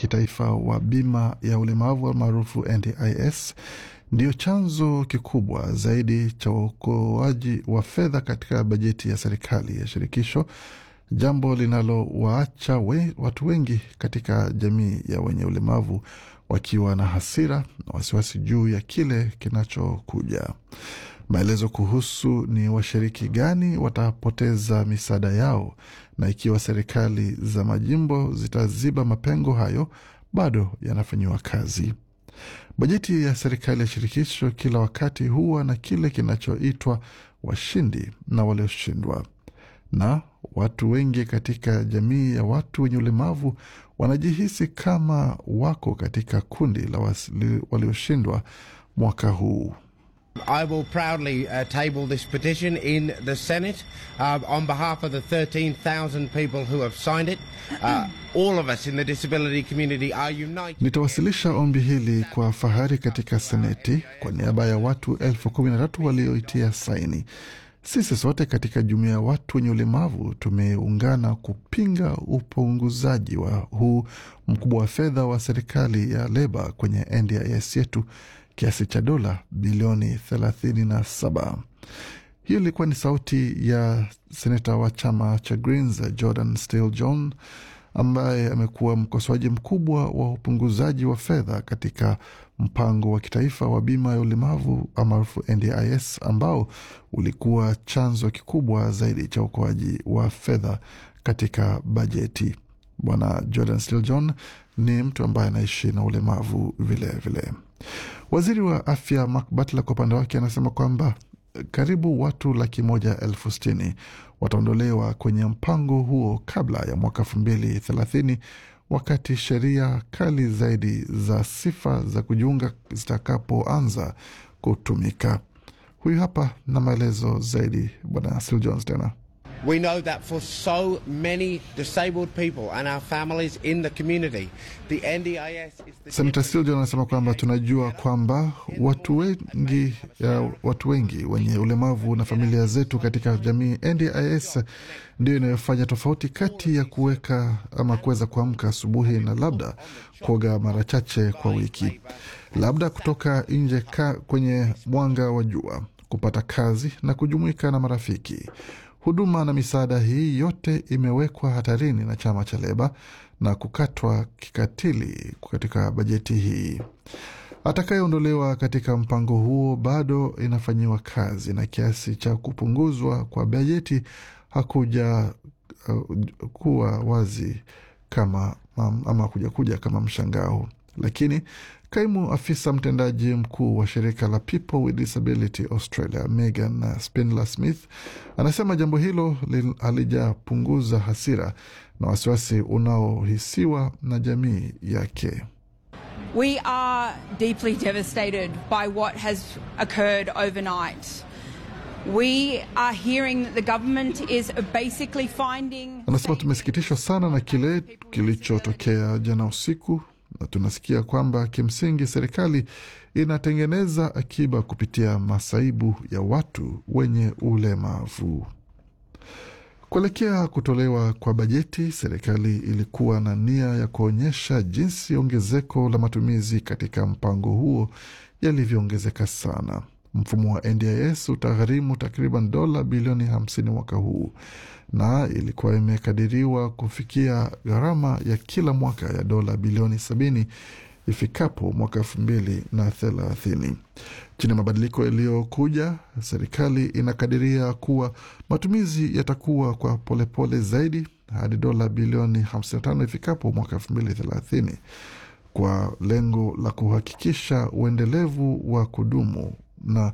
kitaifa wa bima ya ulemavu maarufu NDIS ndio chanzo kikubwa zaidi cha uokoaji wa fedha katika bajeti ya serikali ya shirikisho, jambo linalowaacha we, watu wengi katika jamii ya wenye ulemavu wakiwa na hasira na wasiwasi juu ya kile kinachokuja. Maelezo kuhusu ni washiriki gani watapoteza misaada yao na ikiwa serikali za majimbo zitaziba mapengo hayo bado yanafanyiwa kazi. Bajeti ya serikali ya shirikisho kila wakati huwa na kile kinachoitwa washindi na walioshindwa, na watu wengi katika jamii ya watu wenye ulemavu wanajihisi kama wako katika kundi la walioshindwa mwaka huu. I will proudly uh, table this petition in the Senate uh, on behalf of the 13,000 people who have signed it. Uh, all of us in the disability community are united. Nitawasilisha ombi hili kwa fahari katika Seneti kwa niaba ya watu elfu kumi na tatu walioitia saini. Sisi sote katika jumuiya ya watu wenye ulemavu tumeungana kupinga upunguzaji wa huu mkubwa wa fedha wa serikali ya Leba kwenye NDIS yetu kiasi cha dola bilioni 37. Hiyo ilikuwa ni sauti ya seneta wa chama cha Greens Jordan Steele John ambaye amekuwa mkosoaji mkubwa wa upunguzaji wa fedha katika mpango wa kitaifa wa bima ya ulemavu maarufu NDIS ambao ulikuwa chanzo kikubwa zaidi cha uokoaji wa fedha katika bajeti. Bwana Jordan Steele John ni mtu ambaye anaishi na ulemavu vilevile vile. Waziri wa afya Mark Butler kwa upande wake anasema kwamba karibu watu laki moja elfu sitini wataondolewa kwenye mpango huo kabla ya mwaka elfu mbili thelathini wakati sheria kali zaidi za sifa za kujiunga zitakapoanza kutumika. Huyu hapa na maelezo zaidi Bwana Sil Jones tena. We know that for so many disabled people and our families in the community, the NDIS is the Senator Siljon anasema kwamba tunajua kwamba watu wengi, ya watu wengi wenye ulemavu na familia zetu katika jamii, NDIS ndio inayofanya tofauti kati ya kuweka ama kuweza kuamka asubuhi na labda kuoga mara chache kwa wiki, labda kutoka nje ka kwenye mwanga wa jua, kupata kazi na kujumuika na marafiki. Huduma na misaada hii yote imewekwa hatarini na chama cha Leba na kukatwa kikatili katika bajeti hii. Atakayeondolewa katika mpango huo bado inafanyiwa kazi na kiasi cha kupunguzwa kwa bajeti hakuja uh, kuwa wazi kama ama kuja kuja kama mshangao, lakini kaimu afisa mtendaji mkuu wa shirika la People with Disability Australia Megan Spindler Smith anasema jambo hilo halijapunguza hasira na wasiwasi unaohisiwa na jamii yake. We are deeply devastated by what has occurred overnight. We are hearing that the government is basically finding... Anasema tumesikitishwa sana na kile kilichotokea jana usiku na tunasikia kwamba kimsingi serikali inatengeneza akiba kupitia masaibu ya watu wenye ulemavu. Kuelekea kutolewa kwa bajeti, serikali ilikuwa na nia ya kuonyesha jinsi ongezeko la matumizi katika mpango huo yalivyoongezeka sana. Mfumo wa NDIS utagharimu takriban dola bilioni 50 mwaka huu na ilikuwa imekadiriwa kufikia gharama ya kila mwaka ya dola bilioni 70 ifikapo mwaka elfu mbili na thelathini. Chini ya mabadiliko yaliyokuja, serikali inakadiria kuwa matumizi yatakuwa kwa polepole pole zaidi hadi dola bilioni 55 ifikapo mwaka elfu mbili thelathini kwa lengo la kuhakikisha uendelevu wa kudumu na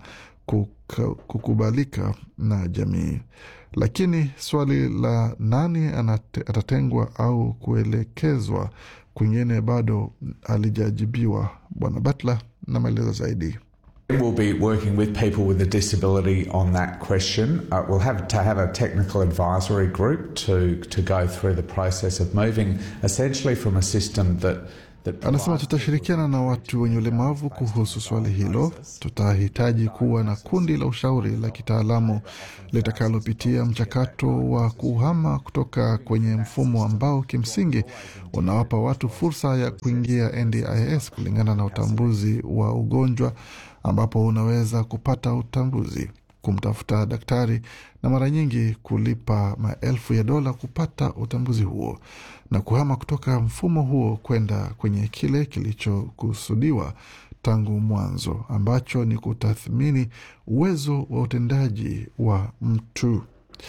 kukubalika na jamii. Lakini swali la nani anate, atatengwa au kuelekezwa kwingine bado halijajibiwa. Bwana Butler na maelezo zaidi. We'll be working with people with a disability on that question. Uh, we'll have to have a technical advisory group to, to go through the process of moving essentially from a system that Anasema tutashirikiana na watu wenye ulemavu kuhusu swali hilo. Tutahitaji kuwa na kundi la ushauri la kitaalamu litakalopitia mchakato wa kuhama kutoka kwenye mfumo ambao kimsingi unawapa watu fursa ya kuingia NDIS kulingana na utambuzi wa ugonjwa, ambapo unaweza kupata utambuzi kumtafuta daktari na mara nyingi kulipa maelfu ya dola kupata utambuzi huo na kuhama kutoka mfumo huo kwenda kwenye kile kilichokusudiwa tangu mwanzo ambacho ni kutathmini uwezo wa utendaji wa mtu.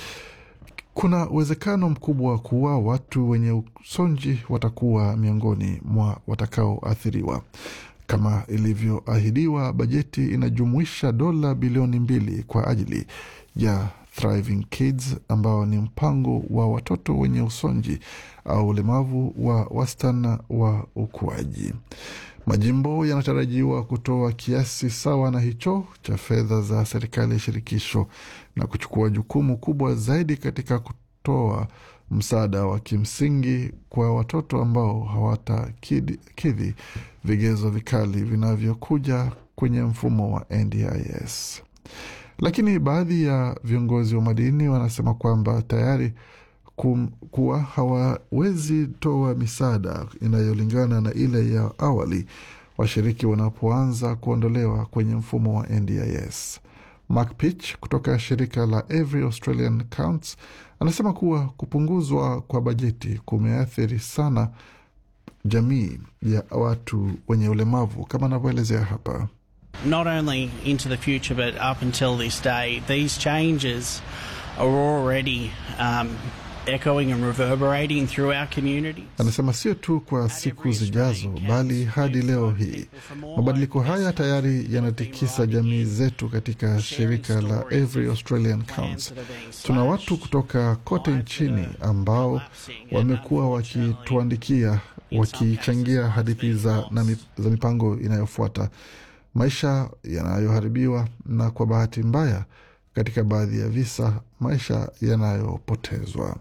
Kuna uwezekano mkubwa kuwa watu wenye usonji watakuwa miongoni mwa watakaoathiriwa. Kama ilivyoahidiwa, bajeti inajumuisha dola bilioni mbili kwa ajili ya Thriving Kids ambao ni mpango wa watoto wenye usonji au ulemavu wa wastani wa ukuaji. Majimbo yanatarajiwa kutoa kiasi sawa na hicho cha fedha za serikali ya shirikisho na kuchukua jukumu kubwa zaidi katika kutoa msaada wa kimsingi kwa watoto ambao hawatakidhi vigezo vikali vinavyokuja kwenye mfumo wa NDIS. Lakini baadhi ya viongozi wa madini wanasema kwamba tayari kum, kuwa hawawezi toa misaada inayolingana na ile ya awali washiriki wanapoanza kuondolewa kwenye mfumo wa NDIS. Mark Pitch kutoka shirika la Every Australian Counts anasema kuwa kupunguzwa kwa bajeti kumeathiri sana jamii ya watu wenye ulemavu kama anavyoelezea hapa. not only into the future but up until this day, these changes are already um, echoing and reverberating through our community. Anasema sio tu kwa siku zijazo, bali hadi leo hii mabadiliko haya tayari yanatikisa jamii zetu. Katika shirika la Every Australian Counts tuna watu kutoka kote nchini ambao wamekuwa wakituandikia, wakichangia hadithi za, na mip, za mipango inayofuata maisha yanayoharibiwa na kwa bahati mbaya, katika baadhi ya visa, maisha yanayopotezwa.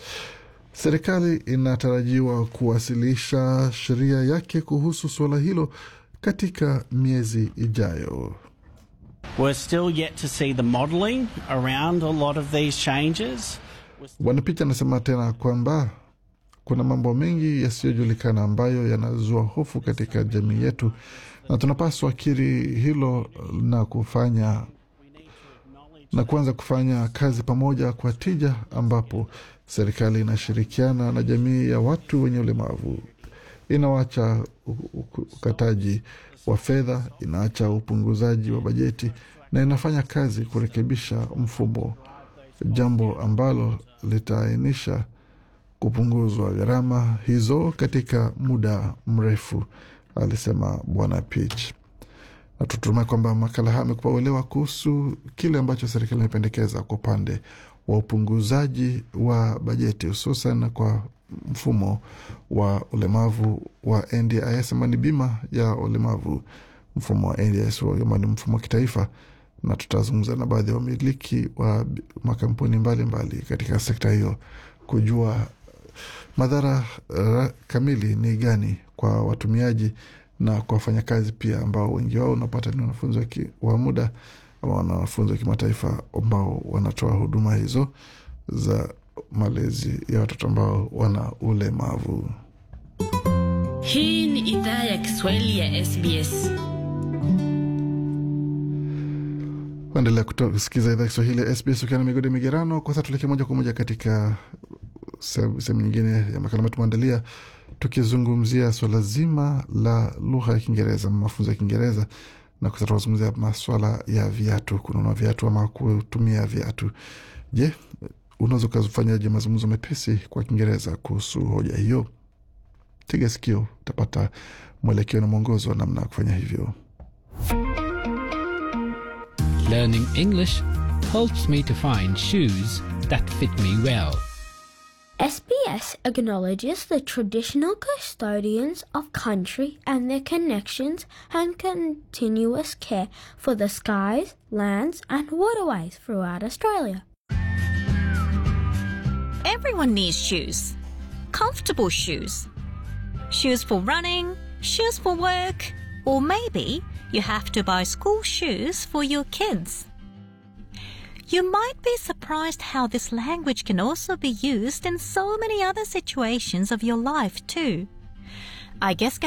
Serikali inatarajiwa kuwasilisha sheria yake kuhusu suala hilo katika miezi ijayo. We're still yet to see the modelling around a lot of these changes. Bwana Picha anasema tena kwamba kuna mambo mengi yasiyojulikana ambayo yanazua hofu katika jamii yetu na tunapaswa kiri hilo na kufanya na kuanza kufanya kazi pamoja kwa tija, ambapo serikali inashirikiana na jamii ya watu wenye ulemavu, inawacha ukataji wa fedha, inaacha upunguzaji wa bajeti na inafanya kazi kurekebisha mfumo, jambo ambalo litaainisha kupunguzwa gharama hizo katika muda mrefu, alisema Bwana Pitch. Na tutumai kwamba makala haya amekupa uelewa kuhusu kile ambacho serikali imependekeza kwa upande wa upunguzaji wa bajeti hususan kwa mfumo wa ulemavu wa NDIS ambao ni bima ya ulemavu, mfumo wa NDIS ambao ni mfumo wa kitaifa, na tutazungumza na baadhi ya wamiliki wa makampuni mbalimbali mbali katika sekta hiyo kujua madhara uh, kamili ni gani kwa watumiaji na kwa wafanyakazi pia, ambao wengi wao unapata ni wanafunzi wa muda ama wanafunzi wa kimataifa ambao wanatoa huduma hizo za malezi ya watoto ambao wana ulemavu. Hii ni idhaa ya Kiswahili ya SBS. Endelea kusikiza idhaa Kiswahili ya SBS ukiwa na migodi migerano. Kwa sasa tuelekee moja kwa moja katika sehemu nyingine ya makala ambayo tumeandalia tukizungumzia swala zima la lugha ya Kiingereza, mafunzo ya Kiingereza, na sasa tunazungumzia maswala ya viatu, kununua viatu ama kutumia viatu. Je, unaweza ukafanyaje mazungumzo mepesi kwa Kiingereza kuhusu hoja hiyo? Tega sikio, utapata mwelekeo na mwongozo wa namna ya kufanya hivyo. Learning English helps me to find shoes that fit me well. SBS acknowledges the traditional custodians of country and their connections and continuous care for the skies, lands, and waterways throughout Australia. Everyone needs shoes. Comfortable shoes. shoes for running, shoes for work, or maybe you have to buy school shoes for your kids. You might be surprised how this language can also be used in so many other situations of your life too. I guess